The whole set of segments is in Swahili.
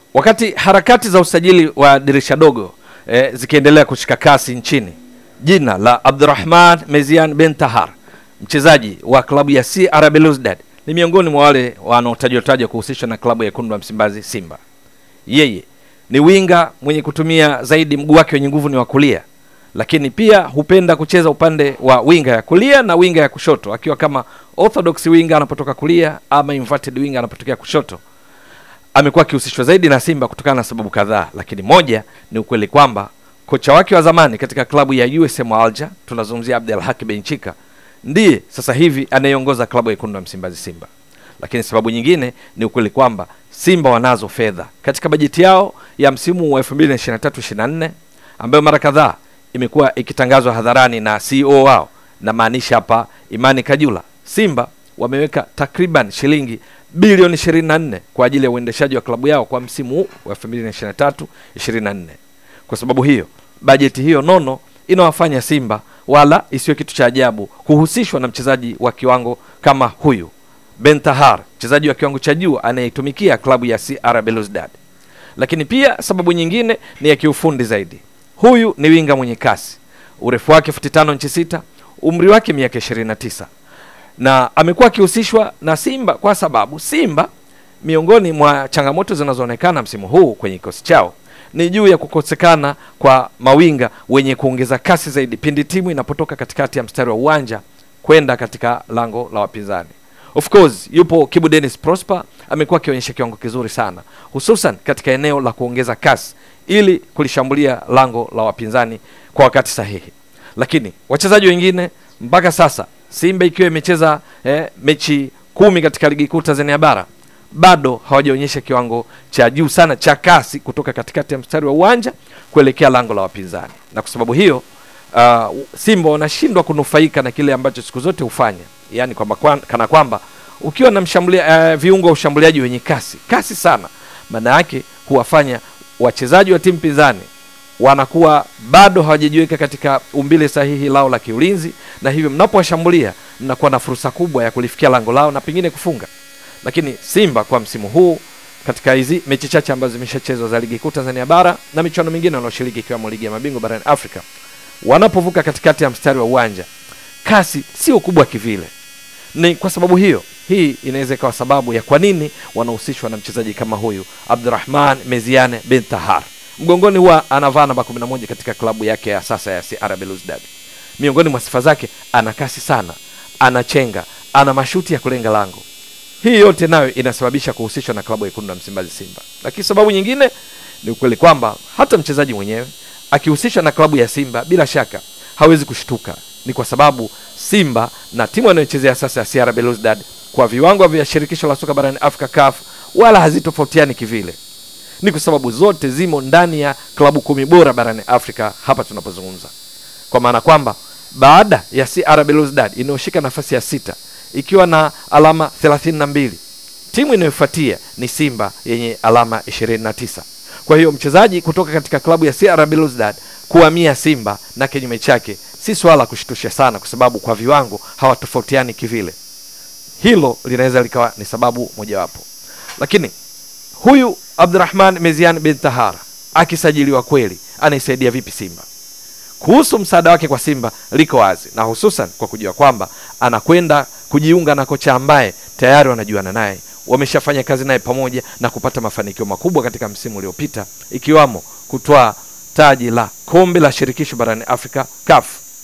Wakati harakati za usajili wa dirisha dogo eh, zikiendelea kushika kasi nchini, jina la Abdurrahman Mezian Ben Tahar, mchezaji wa klabu ya CR Belouizdad, ni miongoni mwa wale wanaotajwa tajwa kuhusishwa na klabu ya Wekundu wa Msimbazi Simba. Yeye ni winga mwenye kutumia zaidi mguu wake wenye nguvu ni wa kulia, lakini pia hupenda kucheza upande wa winga ya kulia na winga ya kushoto, akiwa kama orthodox winga anapotoka kulia ama inverted winga anapotokea kushoto amekuwa akihusishwa zaidi na Simba kutokana na sababu kadhaa, lakini moja ni ukweli kwamba kocha wake wa zamani katika klabu ya USM Alger, tunazungumzia Abdel Haki Benchika, ndiye sasa hivi anayeongoza klabu ya Wekundu wa Msimbazi Simba. Lakini sababu nyingine ni ukweli kwamba Simba wanazo fedha katika bajeti yao ya msimu wa 2023-24 ambayo mara kadhaa imekuwa ikitangazwa hadharani na CEO wao, na maanisha hapa Imani Kajula. Simba wameweka takriban shilingi bilioni 24 kwa ajili ya uendeshaji wa klabu yao kwa msimu huu wa 2023 24. Kwa sababu hiyo, bajeti hiyo nono inawafanya Simba wala isiyo kitu cha ajabu kuhusishwa na mchezaji wa kiwango kama huyu Ben Tahar, mchezaji wa kiwango cha juu anayeitumikia klabu ya CR Belouizdad. Lakini pia sababu nyingine ni ya kiufundi zaidi. Huyu ni winga mwenye kasi, urefu wake futi tano inchi sita, umri wake miaka 29 na amekuwa akihusishwa na Simba kwa sababu Simba, miongoni mwa changamoto zinazoonekana msimu huu kwenye kikosi chao ni juu ya kukosekana kwa mawinga wenye kuongeza kasi zaidi pindi timu inapotoka katikati ya mstari wa uwanja kwenda katika lango la wapinzani. Of course yupo Kibu Dennis Prosper, amekuwa akionyesha kiwango kizuri sana, hususan katika eneo la kuongeza kasi ili kulishambulia lango la wapinzani kwa wakati sahihi. Lakini wachezaji wengine mpaka sasa Simba ikiwa imecheza eh, mechi kumi katika ligi kuu Tanzania bara bado hawajaonyesha kiwango cha juu sana cha kasi kutoka katikati ya mstari wa uwanja kuelekea lango la wapinzani, na kwa sababu hiyo uh, Simba wanashindwa kunufaika na kile ambacho siku zote hufanya, yaani kwamba kwan, kana kwamba ukiwa na mshambulia, uh, viungo wa ushambuliaji wenye kasi kasi sana, maana yake huwafanya wachezaji wa timu pinzani wanakuwa bado hawajajiweka katika umbile sahihi lao la kiulinzi, na hivyo mnapowashambulia mnakuwa na fursa kubwa ya kulifikia lango lao na pengine kufunga. Lakini Simba kwa msimu huu katika hizi mechi chache ambazo zimeshachezwa za ligi kuu Tanzania bara na michuano mingine wanaoshiriki ikiwemo ligi ya mabingwa barani Afrika, wanapovuka katikati ya mstari wa uwanja, kasi sio kubwa kivile. Ni kwa sababu hiyo, hii inaweza ikawa sababu ya kwa nini wanahusishwa na mchezaji kama huyu Abdurrahman Meziane Ben Tahar mgongoni huwa anavaa namba 11 katika klabu yake ya sasa ya CR Belouizdad. Miongoni mwa sifa zake, ana kasi sana, anachenga, ana mashuti ya kulenga lango. Hii yote nayo inasababisha kuhusishwa na klabu ya Wekundu wa Msimbazi Simba. Lakini sababu nyingine ni ukweli kwamba hata mchezaji mwenyewe akihusishwa na klabu ya Simba bila shaka hawezi kushtuka. Ni kwa sababu Simba na timu anayochezea sasa ya CR Belouizdad kwa viwango vya shirikisho la soka barani Afrika CAF wala hazitofautiani kivile ni kwa sababu zote zimo ndani ya klabu kumi bora barani Afrika hapa tunapozungumza, kwa maana kwamba baada ya CR Belouizdad inayoshika nafasi ya sita ikiwa na alama 32, timu inayofuatia ni Simba yenye alama 29. Kwa hiyo mchezaji kutoka katika klabu ya CR Belouizdad kuhamia Simba na kinyume chake si swala kushtusha sana, kwa sababu kwa viwango hawatofautiani kivile. Hilo linaweza likawa ni sababu mojawapo, lakini huyu Abdurrahman Mezian bin Tahar akisajiliwa kweli anaisaidia vipi Simba? Kuhusu msaada wake kwa Simba liko wazi, na hususan kwa kujua kwamba anakwenda kujiunga na kocha ambaye tayari wanajuana naye, wameshafanya kazi naye pamoja na kupata mafanikio makubwa katika msimu uliopita, ikiwamo kutwaa taji la kombe la shirikisho barani Afrika CAF.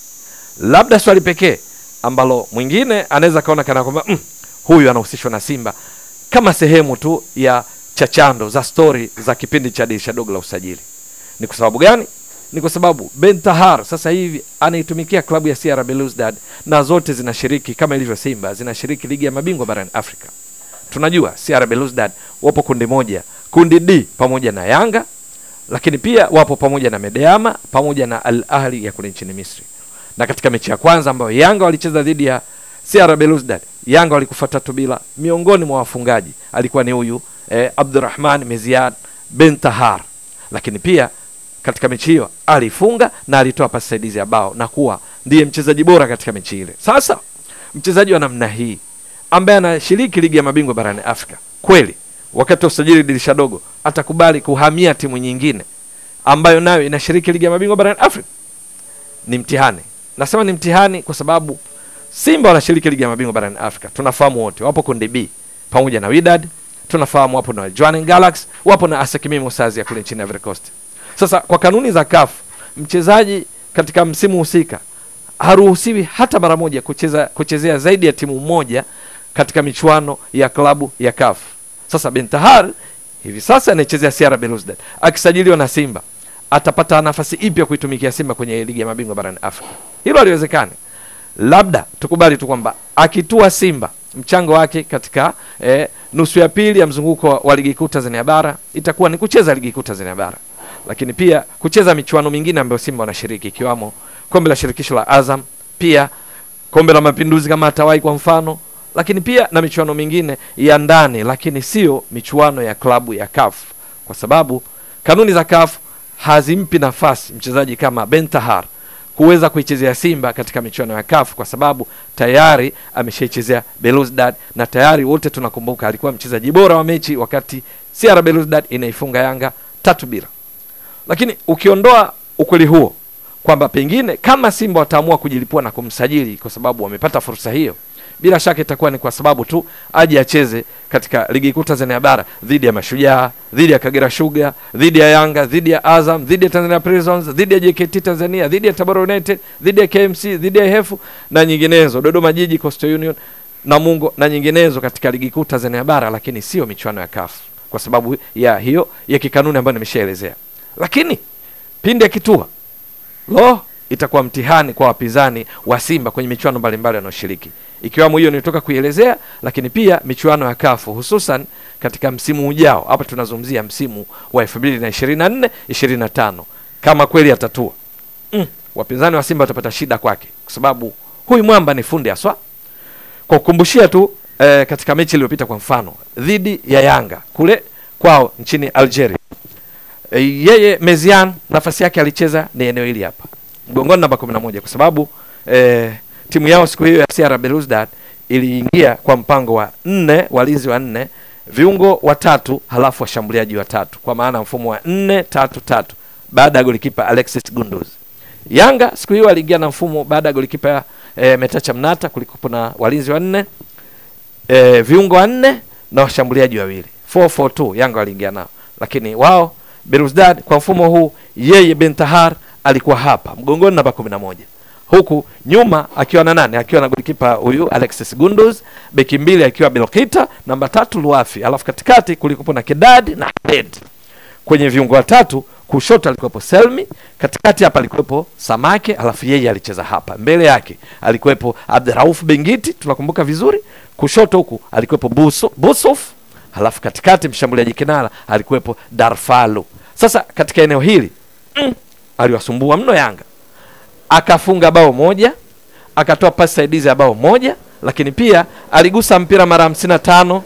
Labda swali pekee ambalo mwingine anaweza kaona kana kwamba mm, huyu anahusishwa na Simba kama sehemu tu ya chachando za stori za kipindi cha dirisha dogo la usajili. Ni kwa sababu gani? Ni kwa sababu Ben Tahar sasa hivi anaitumikia klabu ya CR Belouizdad na zote zinashiriki kama ilivyo Simba zinashiriki ligi ya mabingwa barani Afrika. Tunajua CR Belouizdad wapo kundi moja, kundi D pamoja na Yanga, lakini pia wapo pamoja na Medeama pamoja na Al Ahli ya kule nchini Misri. Na katika mechi ya kwanza ambayo Yanga walicheza dhidi ya CR Belouizdad, Yanga walikufa tatu bila. Miongoni mwa wafungaji alikuwa ni huyu eh, Abdurrahman Meziad Ben Tahar, lakini pia katika mechi hiyo alifunga na alitoa pasi saidizi ya bao na kuwa ndiye mchezaji bora katika mechi ile. Sasa mchezaji wa namna hii ambaye anashiriki ligi ya mabingwa barani Afrika, kweli wakati wa usajili dirisha dogo atakubali kuhamia timu nyingine ambayo nayo inashiriki ligi ya mabingwa barani Afrika? Ni mtihani. Nasema ni mtihani kwa sababu Simba wanashiriki ligi ya mabingwa barani Afrika, tunafahamu wote, wapo kundi B pamoja na Wydad, tunafahamu wapo na Jwaneng Galaxy, wapo na ASEC Mimosas ya kule nchini Ivory Coast. Sasa kwa kanuni za CAF, mchezaji katika msimu husika haruhusiwi hata mara moja kucheza kuchezea zaidi ya timu moja katika michuano ya klabu ya CAF. Sasa Bentahar hivi sasa anaichezea CR Belouizdad, akisajiliwa na Simba atapata nafasi ipi ya kuitumikia Simba kwenye ligi ya mabingwa barani Afrika? Hilo haliwezekani. Labda tukubali tu kwamba akitua Simba mchango wake katika eh, nusu ya pili ya mzunguko wa, wa ligi kuu Tanzania bara itakuwa ni kucheza ligi kuu Tanzania bara, lakini pia kucheza michuano mingine ambayo Simba wanashiriki ikiwamo kombe la shirikisho la Azam, pia kombe la mapinduzi kama atawahi kwa mfano, lakini pia na michuano mingine ya ndani, lakini sio michuano ya klabu ya CAF, kwa sababu kanuni za CAF hazimpi nafasi mchezaji kama Bentahar kuweza kuichezea Simba katika michuano ya CAF kwa sababu tayari ameshaichezea Belouizdad na tayari wote tunakumbuka alikuwa mchezaji bora wa mechi wakati CR Belouizdad inaifunga Yanga tatu bila. Lakini ukiondoa ukweli huo kwamba pengine kama Simba wataamua kujilipua na kumsajili kwa sababu wamepata fursa hiyo, bila shaka itakuwa ni kwa sababu tu aje acheze katika ligi kuu Tanzania bara dhidi ya Mashujaa, dhidi ya Kagera Sugar, dhidi ya Yanga, dhidi ya Azam, dhidi ya Tanzania Prisons, dhidi ya JKT Tanzania, dhidi ya Tabora United, dhidi ya KMC, dhidi ya Hefu na nyinginezo, Dodoma Jiji, Coastal Union, Namungo na nyinginezo katika ligi kuu Tanzania bara, lakini sio michuano ya CAF kwa sababu ya hiyo ya kikanuni ambayo nimeshaelezea. Lakini pindi akitua lo itakuwa mtihani kwa wapinzani wa Simba kwenye michuano mbalimbali wanaoshiriki ikiwamo hiyo nilitoka kuielezea, lakini pia michuano ya kafu hususan katika msimu ujao. Hapa tunazungumzia msimu wa 2024 25, kama kweli atatua mm, wapinzani wa Simba watapata shida kwake, kwa sababu huyu mwamba ni fundi haswa. Kwa kukumbushia tu eh, katika mechi iliyopita kwa mfano dhidi ya Yanga kule kwao nchini Algeria e, yeye Mezian nafasi yake alicheza ni eneo hili hapa mgongoni namba 11 kwa sababu e, timu yao siku hiyo ya CR Belouizdad iliingia kwa mpango wa nne walinzi wa nne viungo watatu halafu washambuliaji watatu kwa maana mfumo wa nne tatu tatu baada ya golikipa Alexis Gunduz. Yanga siku hiyo aliingia na mfumo baada ya golikipa e, Metacha Mnata kulikuwa na walinzi wa nne e, viungo wanne na washambuliaji wawili 442 Yanga waliingia nao, lakini wao Belouizdad kwa mfumo huu, yeye Bentahar alikuwa hapa mgongoni namba 11 huku nyuma akiwa na nane akiwa na golikipa huyu Alexis Gunduz, beki mbili akiwa Belkita, namba tatu Luafi, alafu katikati kulikuwa na Kedad na Hadid. Kwenye viungo watatu kushoto alikuwepo Selmi, katikati hapa alikuwepo Samake, alafu yeye alicheza hapa. Mbele yake alikuwepo Abdurauf Bengiti, tunakumbuka vizuri. Kushoto huku alikuwepo Buso, Busuf, halafu katikati mshambuliaji kinara alikuwepo Darfalo. Sasa katika eneo hili mm, aliwasumbua mno Yanga, akafunga bao moja, akatoa pasi saidizi ya bao moja, lakini pia aligusa mpira mara hamsini na tano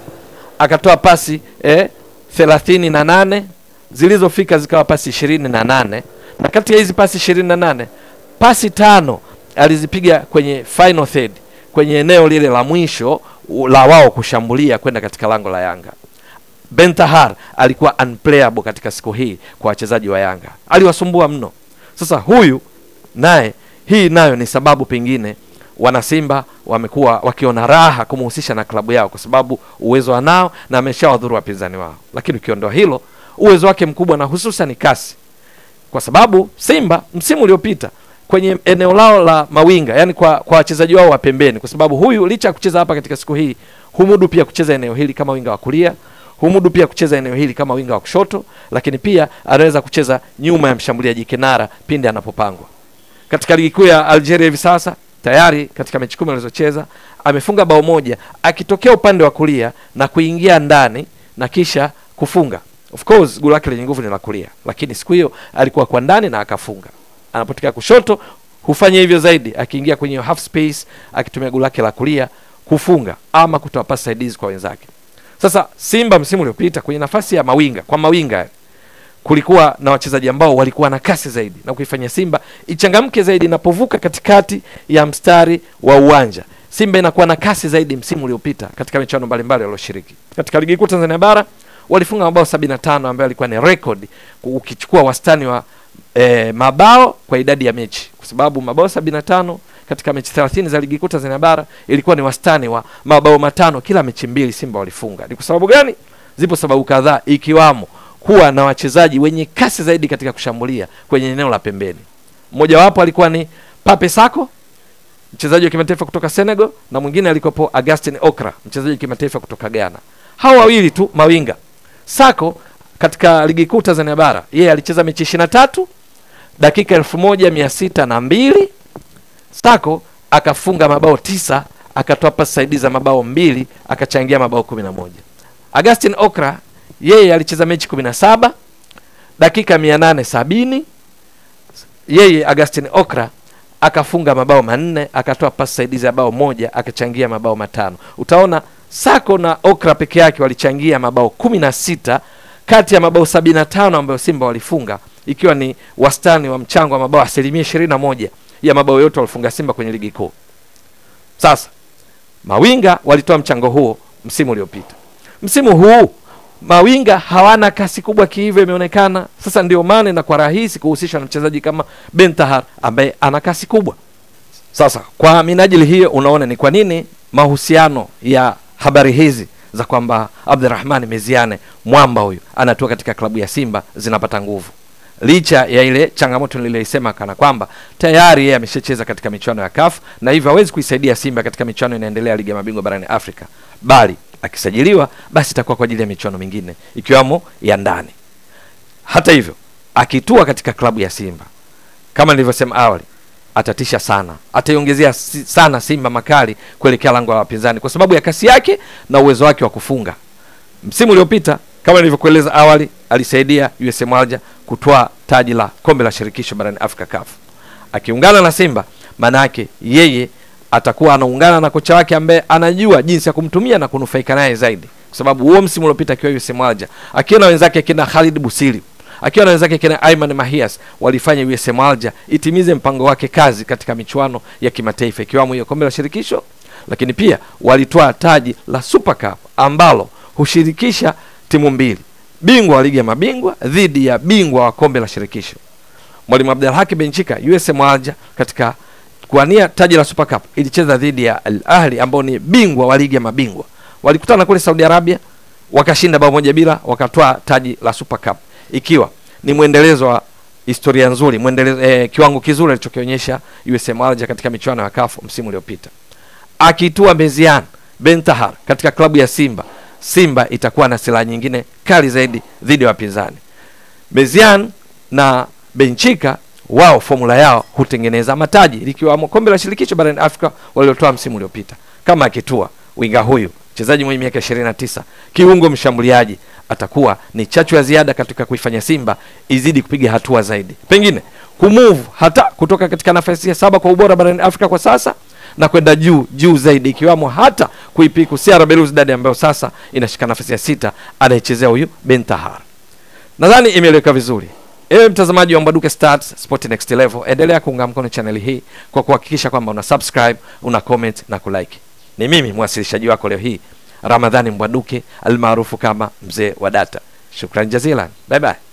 akatoa pasi eh, thelathini na nane zilizofika zikawa pasi ishirini na nane na kati ya hizi pasi ishirini na nane pasi tano alizipiga kwenye final third, kwenye eneo lile la mwisho la wao kushambulia kwenda katika lango la Yanga. Bentahar alikuwa unplayable katika siku hii kwa wachezaji wa Yanga, aliwasumbua mno. Sasa huyu naye, hii nayo ni sababu pengine wanasimba wamekuwa wakiona raha kumhusisha na klabu yao, kwa sababu uwezo anao na ameshawadhuru wapinzani wao. Lakini ukiondoa hilo, uwezo wake mkubwa na hususan kasi, kwa sababu Simba msimu uliopita kwenye eneo lao la mawinga, yani kwa kwa wachezaji wao wa pembeni, kwa sababu huyu licha ya kucheza hapa katika siku hii humudu pia kucheza eneo hili kama winga wa kulia humudu pia kucheza eneo hili kama winga wa kushoto, lakini pia anaweza kucheza nyuma ya mshambuliaji kinara pindi anapopangwa. Katika ligi kuu ya Algeria hivi sasa tayari katika mechi kumi alizocheza amefunga bao moja akitokea upande wa kulia na kuingia ndani na kisha kufunga. Of course goli lake lenye nguvu ni la kulia, lakini siku hiyo alikuwa kwa ndani na akafunga. Anapotokea kushoto hufanya hivyo zaidi, akiingia kwenye half space akitumia goli lake la kulia kufunga ama kutoa pasi saidizi kwa wenzake. Sasa Simba msimu uliopita kwenye nafasi ya mawinga kwa mawinga kulikuwa na wachezaji ambao walikuwa na kasi zaidi na kuifanya Simba ichangamke zaidi inapovuka katikati ya mstari wa uwanja. Simba inakuwa na kasi zaidi msimu uliopita katika michuano mbalimbali walioshiriki. Katika ligi kuu Tanzania bara walifunga mabao 75 ambayo alikuwa ni record ukichukua wastani wa e, mabao kwa idadi ya mechi, kwa sababu mabao 75 katika mechi 30 za ligi kuu Tanzania bara ilikuwa ni wastani wa mabao matano kila mechi mbili Simba walifunga. Ni kwa sababu gani? Zipo sababu kadhaa, ikiwamo kuwa na wachezaji wenye kasi zaidi katika kushambulia kwenye eneo la pembeni. Mmojawapo alikuwa ni Pape Sako mchezaji wa kimataifa kutoka Senegal na mwingine alikuwepo Augustin Okra mchezaji wa kimataifa kutoka Ghana. Hawa wawili tu mawinga. Sako katika ligi kuu Tanzania bara yeye alicheza mechi 23 dakika elfu moja mia sita na mbili Sako akafunga mabao tisa akatoa pasi saidizi za mabao mbili akachangia mabao kumi na moja Augustin Okra yeye alicheza mechi 17 dakika mia nane sabini yeye Augustin Okra akafunga mabao manne akatoa pasi saidizi ya bao moja akachangia mabao matano. Utaona Sako na Okra peke yake walichangia mabao kumi na sita kati ya mabao sabini na tano ambayo Simba walifunga, ikiwa ni wastani wa mchango wa mabao asilimia ishirini na moja ya mabao yote walifunga Simba kwenye ligi kuu. Sasa mawinga walitoa mchango huo msimu uliopita. Msimu huu mawinga hawana kasi kubwa kihivyo, imeonekana sasa. Ndio maana inakuwa rahisi kuhusishwa na mchezaji kama Bentahar ambaye ana kasi kubwa. Sasa kwa minajili hiyo, unaona ni kwa nini mahusiano ya habari hizi za kwamba Abdurrahman Meziane mwamba huyu anatua katika klabu ya Simba zinapata nguvu, licha ya ile changamoto niliyoisema, kana kwamba tayari yeye ameshacheza katika michuano ya CAF na hivyo hawezi kuisaidia Simba katika michuano inaendelea ligi ya mabingwa barani Afrika, bali akisajiliwa basi itakuwa kwa ajili ya michuano mingine ikiwamo ya ndani. Hata hivyo, akitua katika klabu ya Simba kama nilivyosema awali, atatisha sana, ataiongezea si, sana Simba makali kuelekea lango la wapinzani kwa sababu ya kasi yake na uwezo wake wa kufunga. Msimu uliopita kama nilivyokueleza awali, alisaidia USM Alger kutwaa taji la kombe la shirikisho barani Afrika CAF. Akiungana na Simba, maana yake yeye atakuwa anaungana na kocha wake ambaye anajua jinsi ya kumtumia na kunufaika naye zaidi, kwa sababu huo msimu uliopita akiwa USM Alger akiwa na wenzake kina Khalid Busiri akiwa na wenzake kina Ayman Mahias walifanya USM Alger itimize mpango wake kazi katika michuano ya kimataifa ikiwamo hiyo kombe la shirikisho, lakini pia walitoa taji la Super Cup ambalo hushirikisha timu mbili, bingwa wa ligi ya mabingwa dhidi ya bingwa wa kombe la shirikisho. Mwalimu Abdelhaki Benchika USM Alger katika kuania taji la Super Cup ilicheza dhidi ya Al Ahli ambao ni bingwa wa ligi ya mabingwa. Walikutana kule Saudi Arabia wakashinda bao moja bila, wakatoa taji la Super Cup ikiwa ni mwendelezo wa historia nzuri mwendelezo, eh, kiwango kizuri alichokionyesha USM Alger katika michuano ya CAF msimu uliopita. Akitua Mezian Bentahar katika klabu ya Simba, Simba itakuwa na silaha nyingine kali zaidi dhidi ya wapinzani. Mezian na Benchika wao formula yao hutengeneza mataji likiwamo kombe la shirikisho barani Afrika waliotoa msimu uliopita. Kama akitua winga huyu mchezaji mwenye miaka 29 kiungo mshambuliaji atakuwa ni chachu ya ziada katika kuifanya Simba izidi kupiga hatua zaidi, pengine kumove hata kutoka katika nafasi ya saba kwa ubora barani Afrika kwa sasa na kwenda juu juu zaidi, ikiwamo hata kuipiku CR Belouizdad ambayo sasa inashika nafasi ya sita, anayechezea huyu Bentahar. Nadhani imeeleweka vizuri. Ewe mtazamaji wa Mbwaduke Stats Sport Next Level, endelea kuunga mkono chaneli hii kwa kuhakikisha kwamba una subscribe, una comment na kulike. Ni mimi mwasilishaji wako leo hii Ramadhani Mbwaduke almaarufu kama mzee wa data. Shukran jazilan, bye bye.